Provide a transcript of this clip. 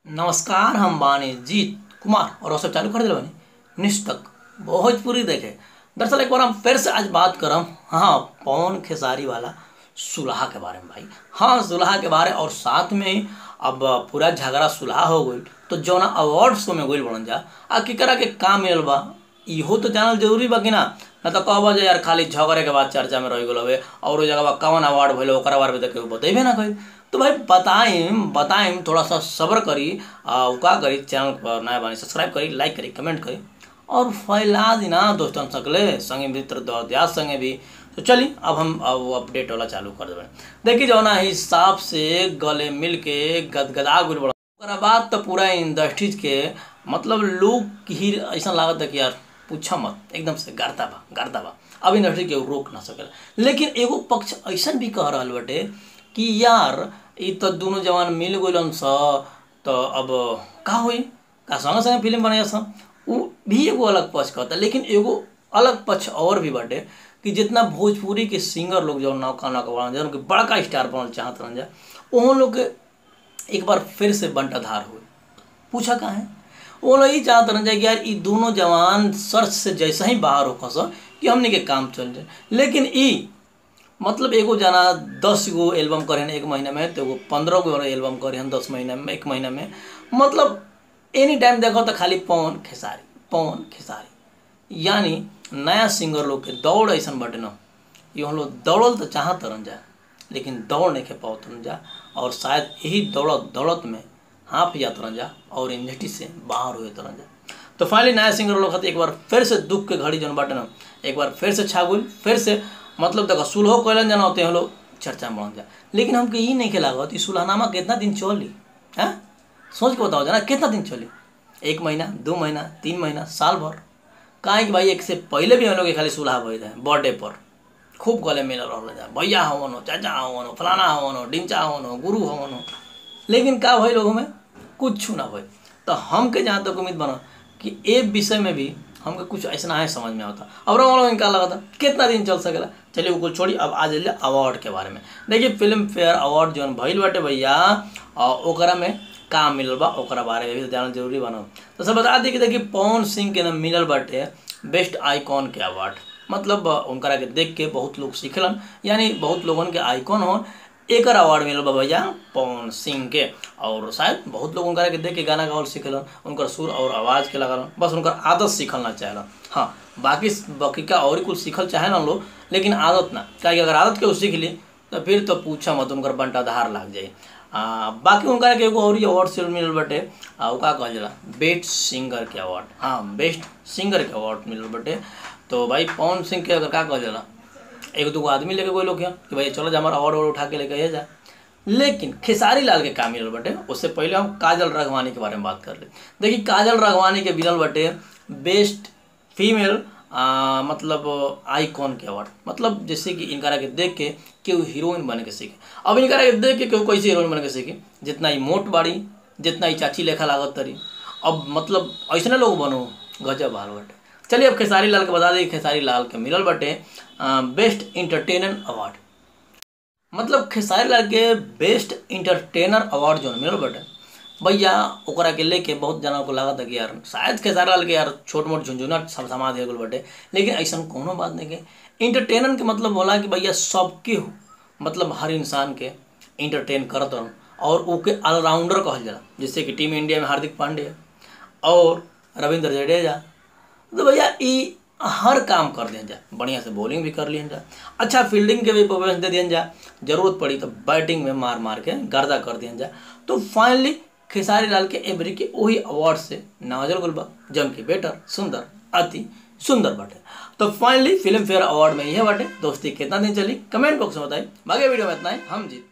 नमस्कार हम बानी जीत कुमार और वो सब चालू कर दिल बानी निष्ठक भोजपुरी देखे दरअसल एक बार हम फिर से आज बात करम हाँ पवन खेसारी वाला सुलहा के बारे में भाई हाँ सुलहा के बारे और साथ में ही अब पूरा झगड़ा सुलहा हो गई तो जौना अवार्ड शो में गई बनल जा आ केकरा के काम मिलल बा इहो तो जानल जरूरी बा कि ना ना तो कहबा जे यार खाली झगड़े के बाद चर्चा में रह गेल हवे और वो जगह कौन अवार्ड भइल ओकरा बारे में तो केहू बतेबे ना कही तो भाई बताइम बताइम थोड़ा सा सब्र करी आ उ का करी चैनल पर नया बानी सब्सक्राइब करी लाइक करी कमेंट करी और फैला दी ना दोस्तन सकले संगे मित्र दयाद संगे भी तो चली अब हम अब वो अपडेट वाला चालू कर देबे देखी जो ना हिसाब से गले मिल के गदगदा गुल बड़ा ओकरा बाद तो पूरा इंडस्ट्रीज के मतलब लोग ही ऐसा लागत है कि यार पूछा मत एकदम से गारता बा गारता बा अब इंडस्ट्री के रोक ना सकेला लेकिन एगो पक्ष ऐसा भी कह रहा बटे कि यार ई तो दोनों जवान मिल गइलन स तो अब का होई का संगे संगे फिल्म बनाया स उ भी एगो अलग पक्ष कहता लेकिन एगो अलग पक्ष और भी बाटे कि जितना भोजपुरी के सिंगर लोग जो नौका नौका बना जौन कि बड़का स्टार बनल चाहत रहन जा उन लोग के एक बार फिर से बंटाधार हुए पूछा कहाँ है वो लोग ये चाहते रहन जाए कि यार ये दोनों जवान सर्च से जैसा ही बाहर हो खस कि हमने के काम चल जाए लेकिन ई मतलब एगो जना दस गो एल्बम करे एक महीना में तो एगो पंद्रह गो एल्बम करे दस महीना में एक महीना में मतलब एनी टाइम देखो तो खाली पवन खेसारी पवन खेसारी यानी नया सिंगर लोग के दौड़ ऐसा बटे न ये हम लोग दौड़ल तो चाहत रहन जा लेकिन दौड़ नहीं के पावत रहन जा और शायद यही दौड़त दौड़त में हाँफ जात रहन जा और इंडस्ट्री से बाहर हुए रहन जा तो फाइनली नया सिंगर लोग खातिर एक बार फिर से दुख के घड़ी जौन बाटे न एक बार फिर से छा गई फिर से मतलब देखो सुलहो कैलन जाना होते हैं लोग चर्चा में बढ़ जा लेकिन हमके ये नहीं लागत ई सुलहनामा कितना दिन चली हैं सोच के बताओ जना कितना दिन चली एक महीना दो महीना तीन महीना साल भर काहे कि भाई एक से पहले भी हम लोग के खाली सुलह भई रहे बर्थडे पर खूब गले मिल रहा जा भैया हवन हो चाचा हवन हो फलाना हवन हो डिंचा हवन हो गुरु हवन हो लेकिन का भई लोगों में कुछ ना भई तो हमके जहाँ तक उम्मीद बना कि ए विषय में भी हमको कुछ ऐसा है समझ में आता अब लोग इनका लगा था कितना दिन चल सकेला चलिए वो कुछ छोड़ी अब आ जाइए अवार्ड के बारे में देखिए फिल्म फेयर अवार्ड जौन भइल बाटे भैया ओकरा में काम मिलल बा ओकरा बारे में भी जानना जरूरी बना तो सब बता दी कि देखिए पवन सिंह के नाम मिलल बाटे बेस्ट आइकॉन के अवार्ड मतलब उनकरा के देख के बहुत लोग सीखलन यानी बहुत लोगन के आइकॉन हो एक अवार्ड मिलल बा भैया पवन सिंह के और शायद बहुत लोग उनकरा के देख के गाना गावल सीखलन उनकर सुर और आवाज़ के लगल बस उनकर आदत सीखल ना चाहेलन हाँ बाकी बाकी का और कुछ सीखल चाहे ना लोग लेकिन आदत ना क्या अगर आदत के सीख ली तो फिर तो पूछा मत उनकर बंटाधार लग जाए आ, बाकी उनका के एगो और अवार्ड से मिलल बटे आ का कहल जाला बेस्ट सिंगर के अवार्ड हाँ बेस्ट सिंगर के अवार्ड मिलल बटे तो भाई पवन सिंह के अगर का कहल जाला एगो दूगो आदमी लेके कोई लोग यहाँ कि भाई चलो जा हमारा अवार्ड उठा के लेके जा लेकिन खेसारी लाल के काम मिलल बटे उससे पहले हम काजल रघवानी के बारे में बात कर ले देखिए काजल रघवानी के मिलल बटे बेस्ट फीमेल आ, मतलब आइकॉन के अवार्ड मतलब जैसे कि इनकरा के देख के केहू हीरोइन बने के सीखे अब इनकरा के देख के केहू कैसे हीरोइन बने के सीखे जितना ही मोट बाड़ी जितना ही चाची लेखा लागत तरी अब मतलब ऐसे लोग बनो गजब हाल बटे चलिए अब खेसारी लाल के बता दें खेसारी लाल के मिलल बटे बेस्ट इंटरटेनर अवार्ड मतलब खेसारी लाल के बेस्ट इंटरटेनर अवार्ड जो मिलल बटे भैया ओकरा के लेके बहुत जना को लागत है कि यार शायद खेसारी लाल के यार छोट मोट झुंझुना सब समाज है बटे लेकिन ऐसा कोनो बात नहीं के इंटरटेनर के मतलब बोला कि भैया सबके हो मतलब हर इंसान के इंटरटेन करत रहन और ओके ऑलराउंडर कहल जाला जैसे कि टीम इंडिया में हार्दिक पांड्या और रविंद्र जडेजा तो भैया ई हर काम कर दिया जा बढ़िया से बॉलिंग भी कर लिया जा अच्छा फील्डिंग के भी परफॉर्मेंस दे दिया जा जरूरत पड़ी तो बैटिंग में मार मार के गर्दा कर दिया जा तो फाइनली खेसारी लाल के एवरी के वही अवार्ड से नवाजल गुलबा जम के बेटर सुंदर अति सुंदर बाटे तो फाइनली फिल्म फेयर अवार्ड में यह बाटे दोस्ती कितना दिन चली कमेंट बॉक्स में बताइए बाकी वीडियो में इतना ही हम जीत